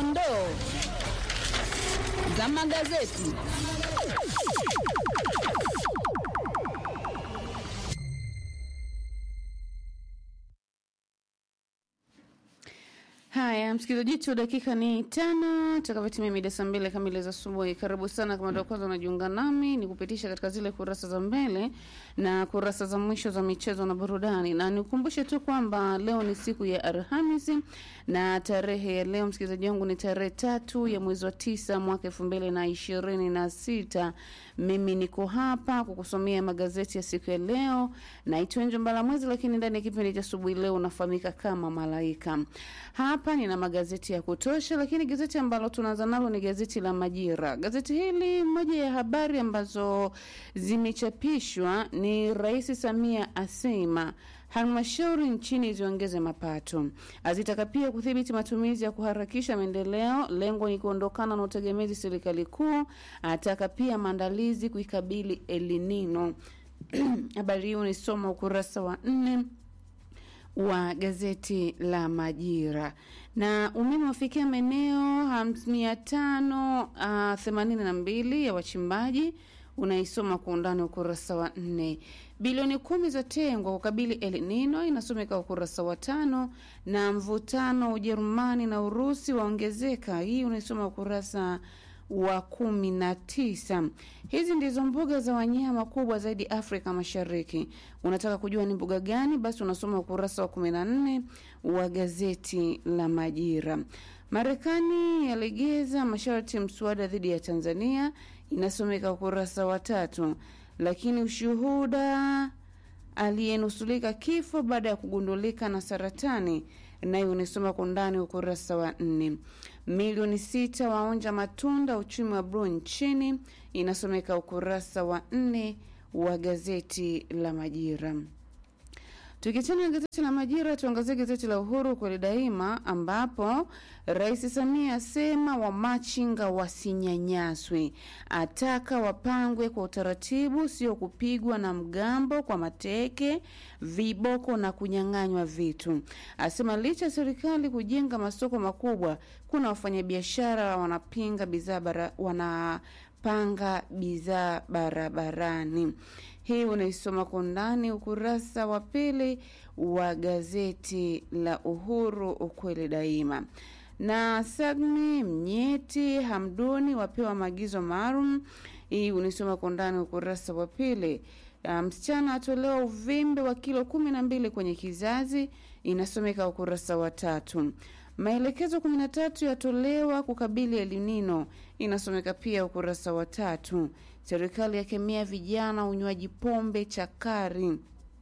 dondoo za magazeti. Haya, msikilizaji wetu, dakika ni tano takavyotimia mida saa mbili kamili za asubuhi. Karibu sana kama ndio kwanza unajiunga nami, ni kupitisha katika zile kurasa za mbele na kurasa za mwisho za michezo na burudani, na nikukumbushe tu kwamba leo ni siku ya Alhamisi na tarehe ya leo msikilizaji wangu ni tarehe tatu ya mwezi wa tisa mwaka elfu mbili na ishirini na sita. Mimi niko hapa kukusomea magazeti ya siku ya leo. Naitwa Njo Mbalamwezi, lakini ndani ya kipindi cha asubuhi leo unafahamika kama Malaika. Hapa nina magazeti ya kutosha, lakini gazeti ambalo tunaanza nalo ni gazeti la Majira. Gazeti hili, moja ya habari ambazo zimechapishwa ni Rais Samia asema halmashauri nchini ziongeze mapato, azitaka pia kudhibiti matumizi ya kuharakisha maendeleo, lengo ni kuondokana na utegemezi serikali kuu, ataka pia maandalizi kuikabili El Nino. Habari hiyo unisoma ukurasa wa nne wa gazeti la Majira. Na umeme wafikia maeneo mia tano themanini na mbili ya wachimbaji unaisoma kwa undani ukurasa wa nne. Bilioni kumi za tengwa kukabili El Nino inasomeka ukurasa wa tano, na mvutano Ujerumani na Urusi waongezeka, hii unaisoma ukurasa wa kumi na tisa. Hizi ndizo mbuga za wanyama kubwa zaidi Afrika Mashariki. Unataka kujua ni mbuga gani? Basi unasoma ukurasa wa kumi na nne wa gazeti la Majira. Marekani yalegeza masharti mswada dhidi ya Tanzania, inasomeka ukurasa wa tatu. Lakini ushuhuda aliyenusulika kifo baada ya kugundulika na saratani nayo unisoma kwa undani ukurasa wa nne. Milioni sita waonja matunda uchumi wa bluu nchini, inasomeka ukurasa wa nne wa gazeti la Majira. Tukiachana na gazeti la Majira, tuangazie gazeti la Uhuru kweli daima, ambapo Rais Samia asema wamachinga wasinyanyaswe, ataka wapangwe kwa utaratibu, sio kupigwa na mgambo kwa mateke, viboko na kunyang'anywa vitu. Asema licha ya serikali kujenga masoko makubwa, kuna wafanyabiashara wanapinga bidhaa bara, wanapanga bidhaa barabarani. Hii unaisoma kwa undani ukurasa wa pili wa gazeti la Uhuru ukweli daima. Na Sagni Mnyeti Hamduni wapewa maagizo maalum. Hii unaisoma kwa undani ukurasa wa pili. Msichana atolewa uvimbe wa kilo kumi na mbili kwenye kizazi, inasomeka ukurasa wa tatu. Maelekezo kumi na tatu yatolewa kukabili El Nino, inasomeka pia ukurasa wa tatu. Serikali yakemea vijana unywaji pombe chakari.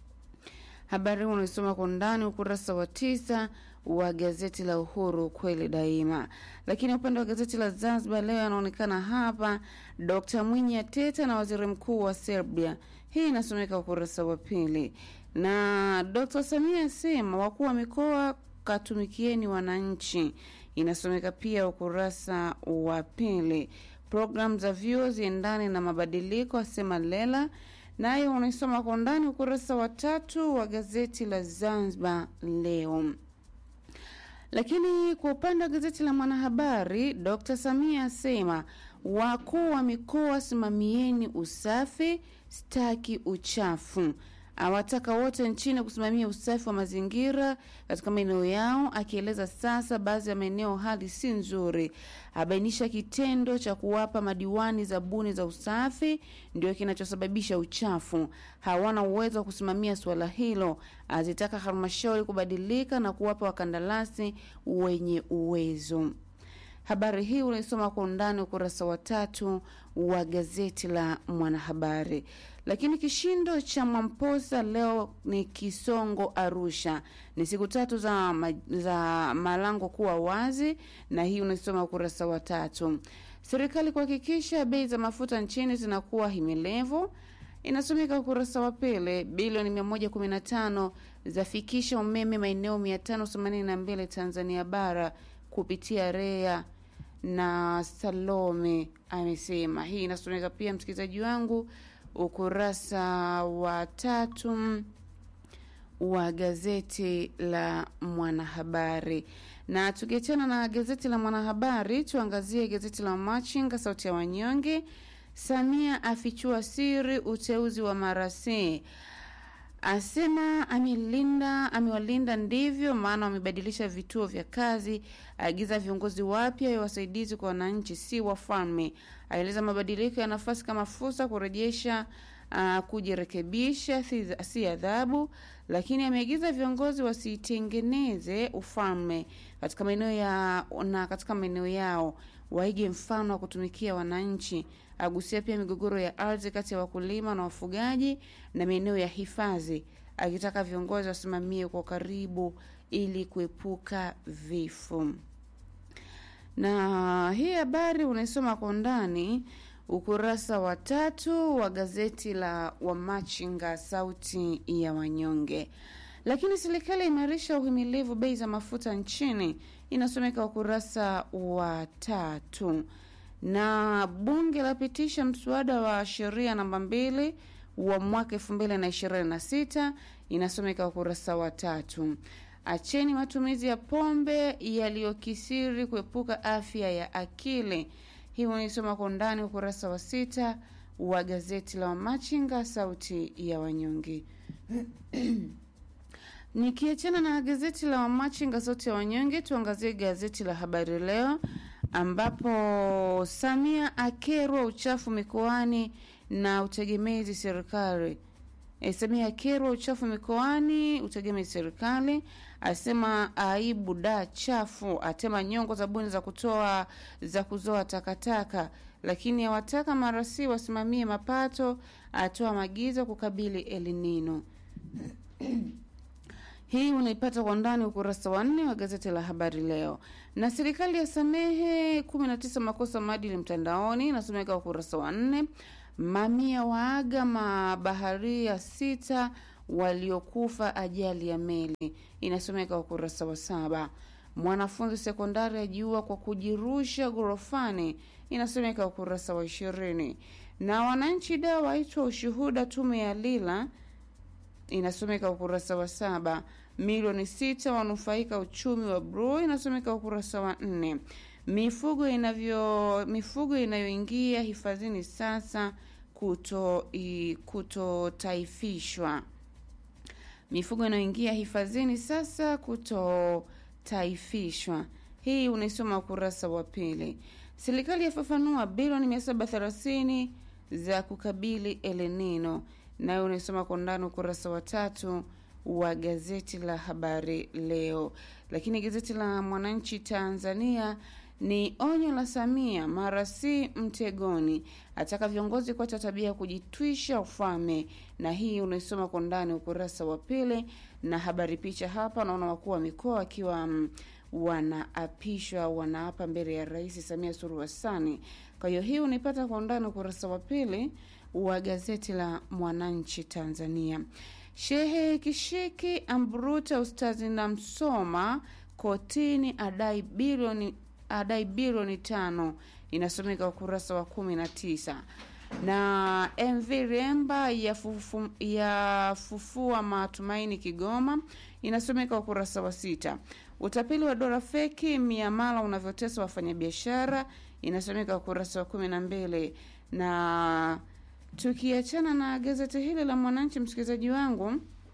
Habari huu unaisoma kwa undani ukurasa wa tisa wa gazeti la Uhuru kweli daima. Lakini upande wa gazeti la Zanzibar leo yanaonekana hapa, Dr Mwinyi ateta na waziri mkuu wa Serbia. Hii inasomeka ukurasa wa pili, na Dr Samia asema wakuu wa mikoa katumikieni wananchi, inasomeka pia ukurasa wa pili. Programu za vyuo ziendane na mabadiliko, asema Lela, nayo unaisoma kwa undani ukurasa wa tatu wa gazeti la Zanzibar Leo. Lakini kwa upande wa gazeti la Mwanahabari, Dr Samia asema wakuu wa mikoa simamieni usafi, staki uchafu awataka wote nchini kusimamia usafi wa mazingira katika maeneo yao, akieleza sasa baadhi ya maeneo hali si nzuri. Abainisha kitendo cha kuwapa madiwani zabuni za usafi ndio kinachosababisha uchafu, hawana uwezo wa kusimamia suala hilo. Azitaka halmashauri kubadilika na kuwapa wakandarasi wenye uwezo. Habari hii unaisoma kwa undani ukurasa wa tatu wa gazeti la Mwanahabari. Lakini kishindo cha Mwamposa leo ni Kisongo Arusha, ni siku tatu za, ma, za malango kuwa wazi, na hii unaisoma ukurasa wa tatu. Serikali kuhakikisha bei za mafuta nchini zinakuwa himelevu inasomeka ukurasa wa pili. Bilioni 115 zafikisha umeme maeneo 582 Tanzania bara kupitia REA na Salome amesema. Hii inasomeka pia, msikilizaji wangu, ukurasa wa tatu wa gazeti la Mwanahabari. Na tukiachana na gazeti la Mwanahabari, tuangazie gazeti la Machinga, sauti ya wanyonge. Samia afichua siri uteuzi wa marasi asema amelinda amewalinda ndivyo maana wamebadilisha vituo vya kazi. Aagiza viongozi wapya ya wasaidizi kwa wananchi, si wafalme. Aeleza mabadiliko ya nafasi kama fursa kurejesha uh, kujirekebisha, si, si adhabu. Lakini ameagiza viongozi wasitengeneze ufalme katika maeneo ya na katika maeneo yao waige mfano wa kutumikia wananchi. Agusia pia migogoro ya ardhi kati ya wakulima na wafugaji na maeneo ya hifadhi, akitaka viongozi wasimamie kwa karibu ili kuepuka vifo. Na hii habari unaisoma kwa undani ukurasa wa tatu wa gazeti la Wamachinga, sauti ya wanyonge. Lakini serikali imarisha uhimilivu bei za mafuta nchini, inasomeka ukurasa wa tatu na bunge lapitisha mswada wa sheria namba mbili wa mwaka elfu mbili na ishirini na sita inasomeka ukurasa wa tatu. Acheni matumizi ya pombe yaliyokisiri kuepuka afya ya akili. Hii unaisoma kwa undani ukurasa wa sita wa gazeti la Wamachinga sauti ya wanyonge. Nikiachana na gazeti la Wamachinga sauti ya wanyonge, tuangazie gazeti la Habari Leo ambapo Samia akerwa uchafu mikoani na utegemezi serikali. E, Samia akerwa uchafu mikoani, utegemezi serikali, asema aibu da chafu, atema nyongo zabuni za kutoa za kuzoa takataka, lakini awataka marasi wasimamie mapato, atoa maagizo kukabili elinino hii unaipata kwa ndani ukurasa wa nne wa gazeti la habari leo. Na serikali ya samehe 19 makosa maadili mtandaoni inasomeka ukurasa wa nne. Mamia waaga mabaharia sita waliokufa ajali ya meli inasomeka ukurasa wa saba. Mwanafunzi sekondari ajiua kwa kujirusha ghorofani inasomeka ukurasa wa ishirini. Na wananchi da waitwa ushuhuda tume ya Lila inasomeka ukurasa wa saba. Milioni sita wanufaika uchumi wa Bru inasomeka ukurasa wa nne. Mifugo inavyo mifugo inayoingia hifadhini sasa kuto kutotaifishwa. Mifugo inayoingia hifadhini sasa kutotaifishwa. Hii unaisoma ukurasa wa pili. Serikali yafafanua bilioni mia saba thelathini za kukabili elenino nayo unaisoma kwa ndani ukurasa wa tatu wa gazeti la habari leo. Lakini gazeti la Mwananchi Tanzania ni onyo la Samia, mara si mtegoni, ataka viongozi kuacha tabia ya kujitwisha ufalme, na hii unaisoma kwa ndani ukurasa wa pili. Na habari picha hapa, naona wakuu wa mikoa wakiwa um, wanaapishwa wanaapa mbele ya Rais Samia Suluhu Hassan. Kwa hiyo hii unaipata kwa undani ukurasa wa pili wa gazeti la Mwananchi Tanzania. Shehe Kishiki amburuta ustazi na Msoma kotini adai bilioni adai bilioni tano inasomeka ukurasa wa kumi na tisa na MV Remba yafufua ya fufua matumaini Kigoma inasomeka ukurasa wa sita. Utapeli wa dola feki miamala unavyotesa wafanyabiashara inasomeka ukurasa wa kumi na mbili na tukiachana na gazeti hili la Mwananchi, msikilizaji wangu,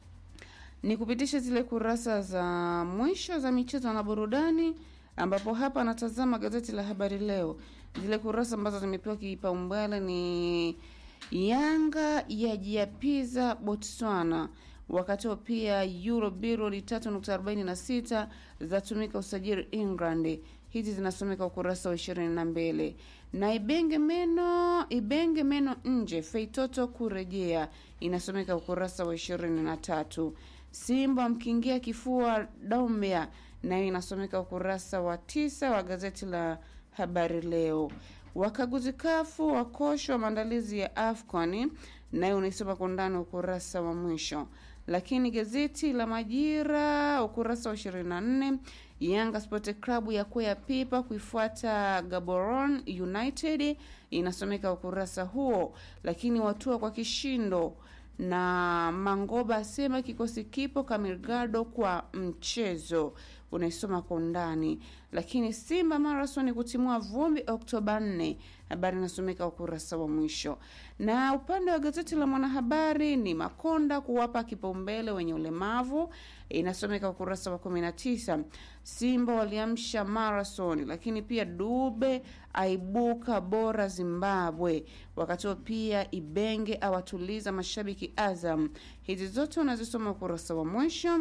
ni kupitisha zile kurasa za mwisho za michezo na burudani, ambapo hapa anatazama gazeti la Habari Leo. Zile kurasa ambazo zimepewa kipaumbele ni Yanga yajiapiza Botswana, wakati huo pia euro bilioni 3.46 zatumika usajili England. Hizi zinasomeka ukurasa wa ishirini na mbili na Ibenge meno Ibenge meno nje Feitoto kurejea inasomeka ukurasa wa ishirini na tatu. Simba mkingia kifua Dombia nayo inasomeka ukurasa wa tisa wa gazeti la Habari Leo. Wakaguzi kafu wakoshwa maandalizi ya AFCON nayo unaisoma kwa ndani ukurasa wa mwisho. Lakini gazeti la Majira ukurasa wa 24, Yanga Sport Club ya kwea pipa kuifuata Gaborone United inasomeka ukurasa huo. Lakini watua kwa kishindo na Mangoba asema kikosi kipo Kamirgado kwa mchezo unaisoma kwa undani. Lakini Simba Marathon kutimua vumbi Oktoba 4, habari inasomeka ukurasa wa mwisho. Na upande wa gazeti la Mwanahabari ni Makonda kuwapa kipaumbele wenye ulemavu, inasomeka ukurasa wa 19. Simba waliamsha marathon, lakini pia Dube aibuka bora Zimbabwe, wakati huo pia Ibenge awatuliza mashabiki Azam. Hizi zote unazisoma ukurasa wa mwisho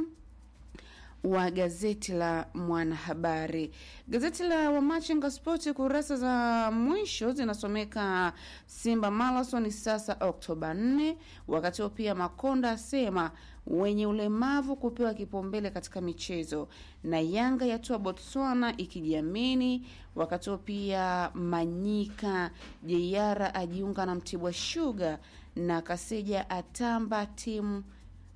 wa gazeti la Mwanahabari. Gazeti la Wamachinga Spoti kurasa za mwisho zinasomeka Simba Marathon sasa Oktoba 4, wakati huo pia Makonda asema wenye ulemavu kupewa kipaumbele katika michezo, na Yanga yatua Botswana ikijiamini. Wakati huo pia Manyika Jeiara ajiunga na Mtibwa Sugar na Kaseja atamba timu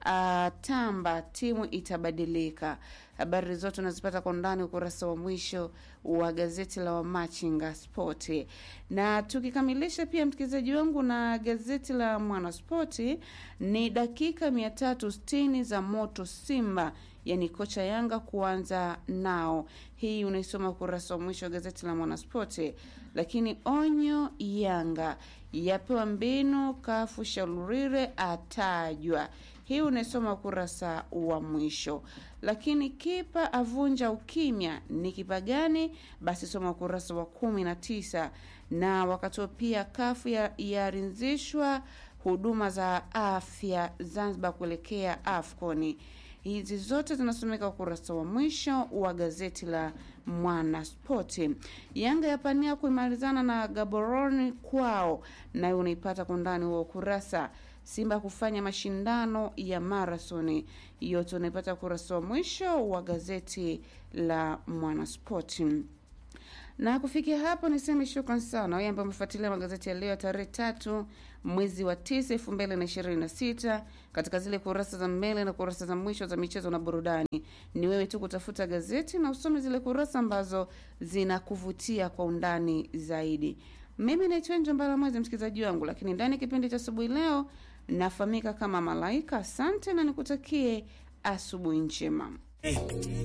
atamba timu itabadilika. Habari zote unazipata kwa ndani ukurasa wa mwisho wa gazeti la Wamachinga Spoti. Na tukikamilisha pia, msikilizaji wangu, na gazeti la Mwanaspoti ni dakika mia tatu sitini za moto Simba, yani kocha Yanga kuanza nao. Hii unaisoma ukurasa wa mwisho wa gazeti la Mwanaspoti. Lakini onyo Yanga yapewa mbinu, kafu Shaurire atajwa hii unaisoma ukurasa wa mwisho. Lakini kipa avunja ukimya, ni kipa gani? Basi soma ukurasa wa kumi na tisa. Na wakati huo pia kafu yarinzishwa huduma za afya Zanzibar kuelekea AFCON. Hizi zote zinasomeka ukurasa wa mwisho wa gazeti la Mwana Spoti. Yanga yapania kuimarizana na Gaborone kwao, nayo unaipata kwa ndani wa ukurasa Simba kufanya mashindano ya marathoni, yote unaipata ukurasa wa mwisho wa gazeti la Mwanaspoti. Na kufikia hapo niseme shukran sana wewe ambaye umefuatilia magazeti ya leo ya tarehe tatu mwezi wa tisa elfu mbili na ishirini na sita katika zile kurasa za mbele na kurasa za mwisho za michezo na burudani. Ni wewe tu kutafuta gazeti na usome zile kurasa ambazo zinakuvutia kwa undani zaidi. Mimi naitwa Njombala Mwezi, msikilizaji wangu, lakini ndani ya kipindi cha asubuhi leo nafahamika kama Malaika. Asante na nikutakie asubuhi njema.